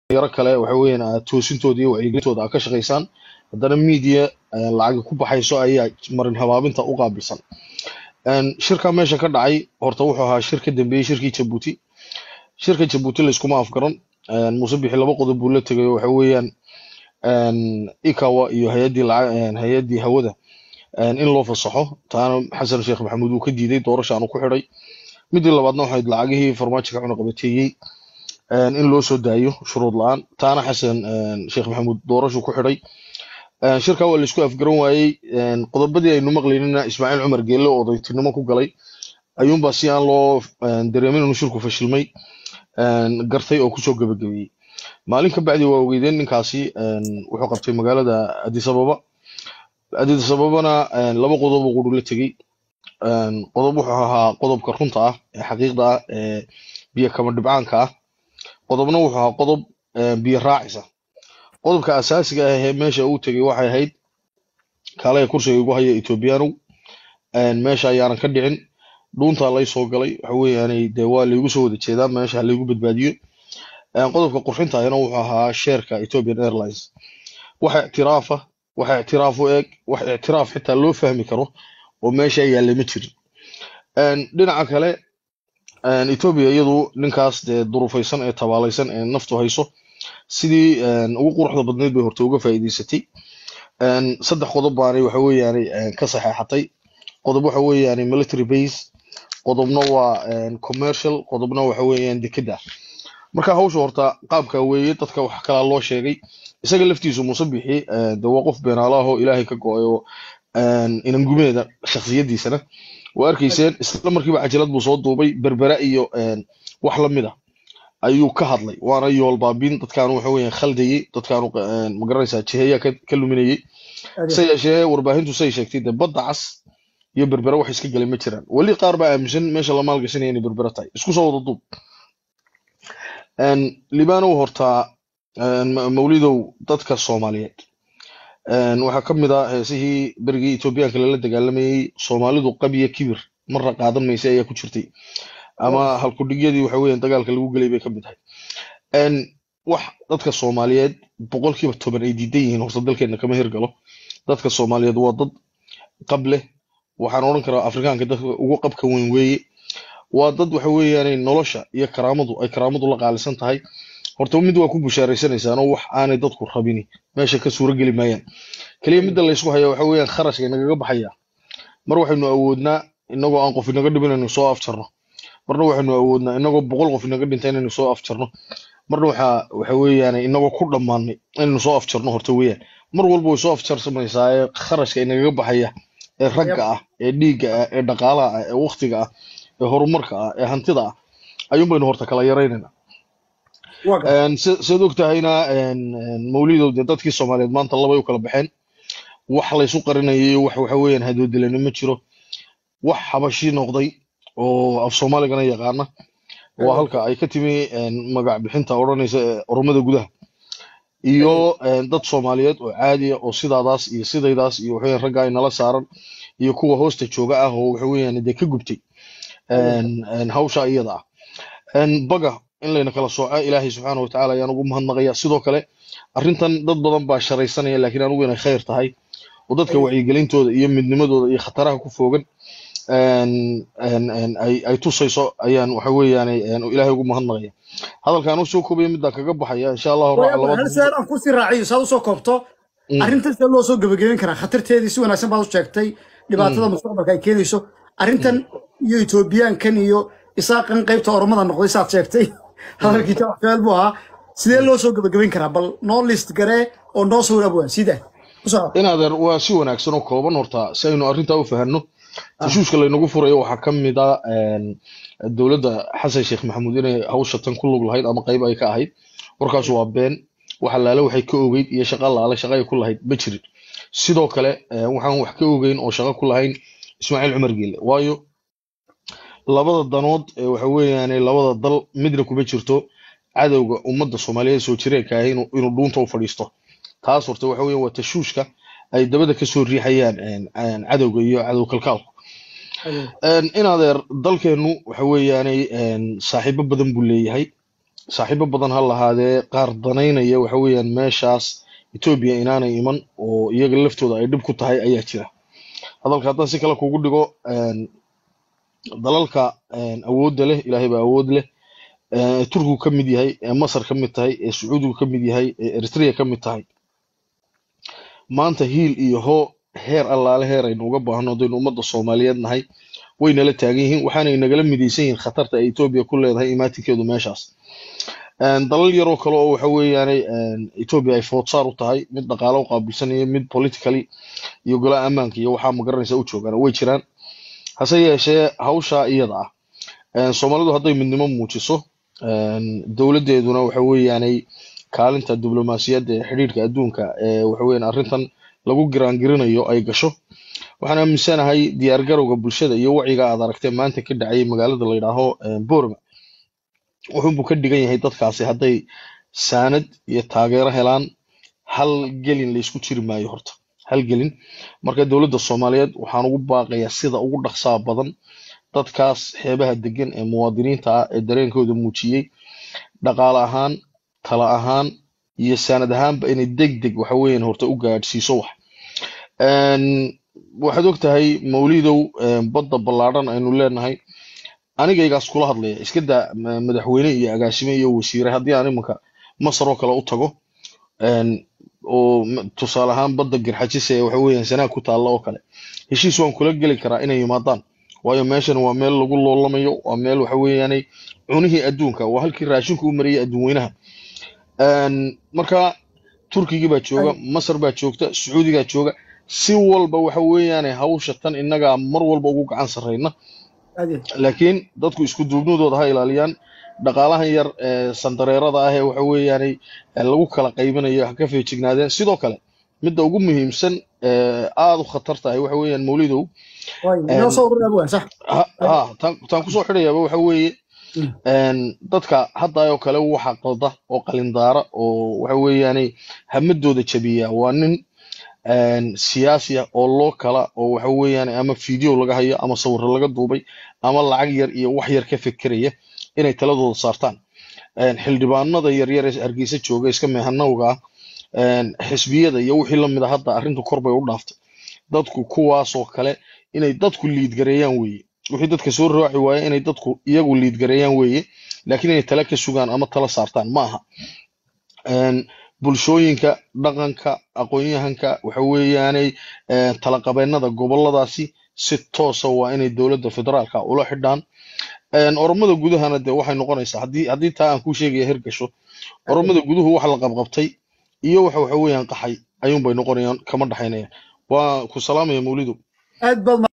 dhalinyaro kale waxa weeyaan toosintooda iyo wacyigelintooda aad ka shaqaysaan haddana media lacagi ku baxayso ayaa marin habaabinta u qaabilsan shirka meesha ka dhacay horta wuxuu ahaa shir ka dambeeyey shirkii jabuuti shirka jabuuti layskuma afgaran muuse bixi laba qodob buu la tegay waxa weeyaan ikawa iyo hay-addii hay-addii hawada in loo fasaxo taana xasan sheekh maxamuud uu ka diiday doorashaanu ku xidhay midii labaadna waxayd lacagihii farmaajo ka cunaqabateeyey in loo soo daayo shuruud la-aan taana xasan sheekh maxamuud doorashu ku xidhay shirka waa laisku afgaran waayey qodobadii aynu maqlaynina ismaaciil cumar geelle oo odaytinimo ku galay ayuunbaa si aan loo dareemin inuu shirku fashilmay gartay oo kusoo gebagabeeyey maalin ka bacdi waa ogeydeen ninkaasi wuxuu qabtay magaalada addis ababa addis ababana laba qodob oo quru la tegey qodob wuxuu ahaa qodobka runta ah ee xaqiiqda ah ee biyo kama dhibcaanka ah qodobna wuxuu ahaa qodob biyo raacisa qodobka asaasiga ah ee meesha uu tegey waxay ahayd kaalaya kursiga igu haya ethoobiyaanow meesha ayaanan ka dhicin dhuuntaa lay soo galay waxa weeyaanay dee waa laygu soo wada jeedaa meesha ha laygu badbaadiyo qodobka qurxinta ahina wuxuu ahaa sheerka ethiopian airlines waxa ictiraafa waxa ictiraaf u eeg wax ictiraaf xitaa loo fahmi karo oo meesha yaalla ma jirin dhinaca kale ethiopia iyadu ninkaas dee durufaysan ee tabaalaysan ee naftu hayso sidii ugu quruxda badnayd bay horta uga faa'iidaysatay saddex qodob baanay waxa weeyaanay ka saxeexatay qodob waxa weeyaanay military base qodobna waa commercial qodobna waxa weeyaan dekeda marka hawsha horta qaabka weeye dadka wax kalaa loo sheegay isaga laftiisu muuse bixi de waa qof beenaalaahoo ilaahay ka go-ay oo inangumeeda shaksiyadiisana waa arkayseen isla markiiba cajalad buu soo duubay berbera iyo wax lamid ah ayuu ka hadlay waana yoolbaabin dadkaanu waxa weeyaan khaldayey dadkaanu magaranaysaa jiheeyaa ka luminayey se yeeshee warbaahintu say sheegtay dee badda cas iyo berbera wax iska galay ma jiraan weli qaar baa aaminsan meesha la maalgashanaya inay berbera tahay isku soo wada duub libanow horta mawlidow dadka soomaaliyeed waxaa ka mid ah heesihii berigii etoobiyaanka lala dagaalamayey soomaalidu qabiya kibir marna qaadan maysa ayaa ku jirtay ama halkudhigyadii waxa weeyaan dagaalka lagu gelay bay ka mid tahay wax dadka soomaaliyeed boqolkiiba toban ay diidan yihiin horta dalkeena kama hirgalo dadka soomaaliyeed waa dad qab leh waxaan odhan karaa afrikaanka dadka ugu qabka weyn weeye waa dad waxa weeyaanay nolosha iyo karaamadu ay karaamadu la qaalisan tahay horta mid waa ku bushaaraysanaysaanoo wax aanay dadku rabini meesha ka suuro geli maayaan keliya midda laysku haya waxa weeyaan kharashka inagaga baxaya mar waxaynu awoodnaa inagoo aan qof inaga dhimin inaynu soo afjarno marna waxaynu awoodnaa inagoo boqol qof inaga dhinta inaynu soo afjarno marna waxa waxa weeyaan inagoo ku dhammaanay inaynu soo afjarno horta weeyaan mar walba way soo afjarsamaysaa ee kharashka inagaga baxaya ee ragga ah ee dhiigga ah ee dhaqaalaha ah ee waktiga ah ee horumarka ah ee hantida ah ayuun baynu horta kala yaraynayna siad og tahayna mawlidow dee dadkii soomaaliyeed maanta labay u kala baxeen wax laysu qarinayay wax waxa weeyaan hadoodilani ma jiro wax xabashi noqday oo af soomaaligana yaqaana waa halka ay ka timi magac bixinta odhanaysa ee oromada gudaha iyo dad soomaaliyeed oo caadiya oo sidaadaas iyo sidaydaas iyo waxaweyan ragga ay nala saaran iyo kuwa hoosta jooga ah oo waxa weeyaan dee ka gubtay hawsha iyada ah baga in layna kala sooco ilaahay subxaana watacaala ayaan ugu mahadnaqaya sidoo kale arrintan dad badan baa sharaysanaya laakiin anigu inay khayr tahay oo dadka wacyigelintooda iyo midnimadooda iyo khataraha ku foogan ay tusayso ayaan waxa weeyaan ilaahay ugu mahadnaqaya hadalkaan usoo koobaya midaan kaga baxaya insha allahu hal su-aal aan kusii raaciyo saad usoo koobto arrintan sida loo soo gebagabeyn karaa khatarteedii si wanaagsan baad u sheegtay dhibaatada mustaqbalka ay keenayso arrintan iyo etoobiyaankan iyo isaaqan qaybta oromada noqday saad sheegtay hadalkii jawax su-aal buu ahaa sidee loo soo gebagabeyn karaa bal noo list garee oo noo sawir abwaan sida inaadeer waa si wanaagsan oo kooban horta si aynu arrintaa u fahanno tashuushka laynagu furayo waxaa ka mid a dowladda xasan sheekh maxamuud inay hawsha tan ku lug lahayd ama qayb ay ka ahayd warkaas waa been waxa laale waxay ka ogeyd iyo shaqa laale shaqa ay ku lahayd ma jirin sidoo kale waxaan wax ka ogeyn oo shaqo ku lahayn ismaaciil cumar geelle waayo labada danood ee waxa weeyaane labada dal midna kuma jirto cadowga ummadda soomaaliyeed soo jireenka ahi inuu dhuunta u fadhiisto taas horta waxa weeyaan waa tashuushka ay dabada kasoo riixayaan cadowga iyo cadow kalkaalku in adeer dalkeenu waxa weeyaanay saaxiibo badan buu leeyahay saaxiibo badan ha lahaadee qaar danaynaya waxa weeyaan meeshaas etoobiya inaanay iman oo iyaga laftooda ay dhib ku tahay ayaa jira hadalka haddaan si kale kugu dhigo een, dalalka een, awoodda leh ilaahay baa awood leh ee turkigu ka mid yahay ee masar ka mid tahay ee sacuudigu ka mid yahay ee eritrea ka mid tahay maanta hiil iyo hoo heer allaale heer aynu uga baahno haddaynu ummadda soomaaliyeed nahay way nala taagan yihiin waxaanay nagala midaysan yihiin khatarta ay etoobiya ku leedahay imaatinkeedu meeshaas Een, dalal yaroo kale oo waxa weeyaane een, etoobiya ay foodsaar u tahay mid dhaqaale u qaabilsanayo mid politically iyo golaha ammaanka iyo waxaa magaranaysa u joogaan way jiraan hase yeeshee hawshaa iyada ah een, soomaalidu hadday midnimo muujiso een, dowladdeeduna waxa weeyaanay kaalinta diblomaasiyadda ee xidhiidhka adduunka ee waxa weeyaan arrintan lagu giraangirinayo ay gasho waxaan aaminsanahay diyaargarowga bulshada iyo wacyiga aad aragtee maanta ka dhacayay magaalada la yidhaaho een, boorma wuxuunbuu ka dhigan yahay dadkaasi hadday saanad iyo taageero helaan hal gelin laysku jiri maayo horta hal gelin marka dowladda soomaaliyeed waxaan ugu baaqayaa sida ugu dhaqsaa badan dadkaas xeebaha degan ee muwaadiniinta ah ee dareenkooda muujiyey dhaqaale ahaan tala ahaan iyo saanad ahaanba inay deg deg waxa weeyaan horta u gaadhsiiso wax Een, waxaad og tahay mawlidow een, badda ballaadhan aynu leenahay anigaygaas kula hadlaya iska daa ma- madaxweyne iyo agaasime iyo wasiire haddii aan iminka masar oo kale u tago een, oo m- tusaale ahaan badda garxajise ee waxa weeyaan sanaag ku taalla oo kale heshiis waan kula geli karaa inay yimaadaan waayo meeshan waa meel lagu loolamayo waa meel waxa weeyaanay cunihii adduunka waa halkii raashinku u marayay adduunweynaha Een, marka turkigii baa jooga masar baa joogta sacuudigaa jooga si walba waxa weeyaane hawsha tan innagaa mar walba ugu gacan sarreyna aad iyo laakiin dadku isku duubnidooda ha ilaaliyaan dhaqaalahan yar ee sandareerada ah ee waxa weeyaanay ee lagu kala qaybinayo ha ka feejignaadeen sidoo kale midda ugu muhiimsan ee aada u khatar tahay waxa weeyaan mawlidow waay inoo soo ururi abwaan sax ha ha taan taan kusoo xidhayaaba waxa weeye Mm. een, dadka hadda oo kale waxa qalda oo qalindaara oo waxa weeyaanay hamadooda jabiya waa nin een, siyaasi ah oo loo kala oo waxa weeyaan ama video laga hayo ama sawirro laga duubay ama lacag yar iyo wax yar ka fekeraya inay taladooda saartaan Een, xildhibaanada yaryar ee hargeysa jooga iska meehanowga ah een, xisbiyada iyo wixii lamid a hadda arrintu kor bay u dhaaftay dadku kuwaasoo kale inay dadku liidgareeyaan weeye wixii dadka soo raaci waaya inay dadku iyagu liidgareeyaan weeye laakiin inay tala ka sugaan ama tala saartaan ma aha Een, bulshooyinka dhaqanka aqoon-yahanka waxa weeyaanay een, talaqabeennada goboladaasi si toosa waa inay dowladda federaalka ula xidhaan Een, oromada gudahana dee waxay noqonaysaa haddii haddii taa aan kuu sheegaya hirgasho oromada guduhu waxa la qabqabtay iyo waxa waxa weeyaan qaxay ayuunbay noqonayaan kama dhaxaynayaan waa ku salaamaya mawlidu aad baad